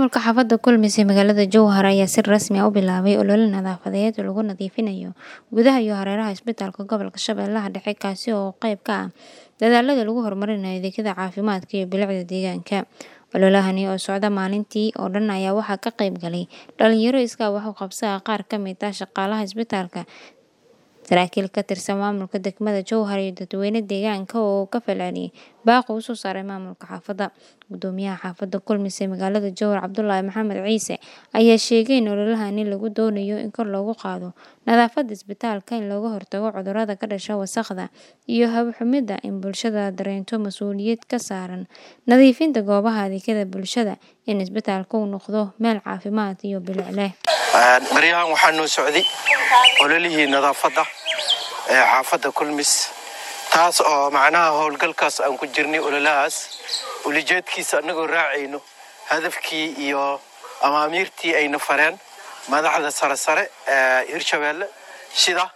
Maamulka xaafadda Kulmis ee magaalada Jowhar ayaa si rasmi ah u bilaabay olole nadaafadeed oo lagu nadiifinayo gudaha iyo hareeraha isbitaalka gobolka Shabeellaha Dhexe kaasi oo qayb ka ah dadaallada lagu horumarinayo adeegyada caafimaadka iyo bilicda deegaanka. Ololahani oo socda maalintii oo dhan ayaa waxaa ka qayb galay dhalinyaro iskaa wax u qabso ah, qaar ka mid ah shaqaalaha isbitaalka, saraakiil ka tirsan maamulka degmada Jowhar iyo dadweyne deegaanka oo ka falceliyay baaqa uu soo saaray maamulka xaafadda. Guddoomiyaha xaafadda Kulmis ee magaalada Jowhar Cabdulaahi Maxamed Ciise ayaa sheegay in ololahani lagu doonayo in kor loogu qaado nadaafadda isbitaalka, in looga hortago cudurrada ka dhasha wasakhda iyo hawo xumida, in bulshada dareento mas'uuliyad ka saaran nadiifinta goobaha adeegyada bulshada, in isbitaalku uu noqdo meel caafimaad iyo bilic leh. baryahan waxaa noo socday ololihii nadaafadda ee xaafadda kulmis taas oo macnaha howlgalkaas aan ku jirnay ololahaas ulijeedkiisa annagoo raacayno hadafkii iyo amaamiirtii ayna fareen madaxda sare sare ee hirshabeelle sida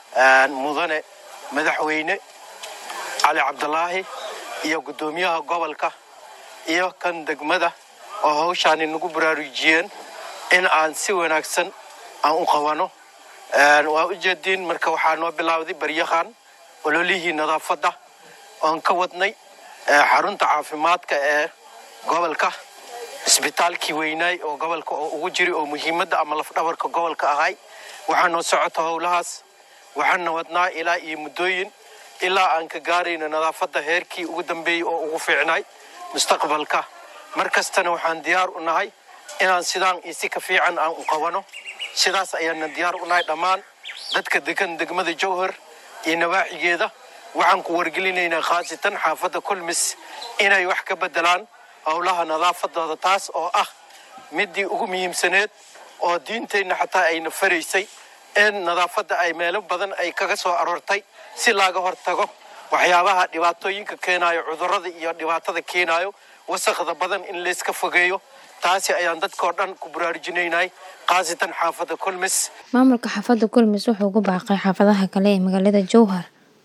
mudane madaxweyne cali cabdulaahi iyo guddoomiyaha gobolka iyo kan degmada oo hawshaani nagu baraarujiyeen in aan si wanaagsan aan u qabano waa ujeediin marka waxaa noo bilowday baryahan ololihii nadaafadda oon ka wadnay xarunta caafimaadka ee gobolka isbitaalkii weynaay oo gobolka oo ugu jiri oo muhiimadda ama lafdhabarka gobolka ahay waxaa noo socota howlahaas waxaana wadnaa ilaa iyo muddooyin ilaa aan ka gaarayno nadaafadda heerkii ugu dambeeyey oo ugu fiicnaay mustaqbalka mar kastana waxaan diyaar u nahay inaan sidaan iyo si ka fiican aan u qabano sidaas ayaana diyaar u nahay dhammaan dadka degan degmada jowhar iyo nawaaxigeeda waxaan ku wargelinaynaa khaasatan xaafadda kulmis inay wax ka beddelaan howlaha nadaafadooda taas oo ah midii ugu muhiimsaneed oo diinteenna xataa ayna faraysay in nadaafadda ay meelo badan ay kaga soo aroortay si laaga hortago waxyaabaha dhibaatooyinka keenaayo cudurrada iyo dhibaatada keenaayo wasakhda badan in layska fogeeyo taasi ayaan dadkao dhan ku baraarujinaynay khaasatan xaafadda kulmis Maamulka xaafadda Kulmis wuxuu ugu baaqay xaafadaha kale ee magaalada Jowhar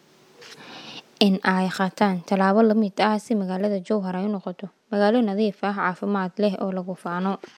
in ay qaataan tallaabo la mid ah si magaalada Jowhar ay u noqoto magaalo nadiif ah, caafimaad leh oo lagu faano.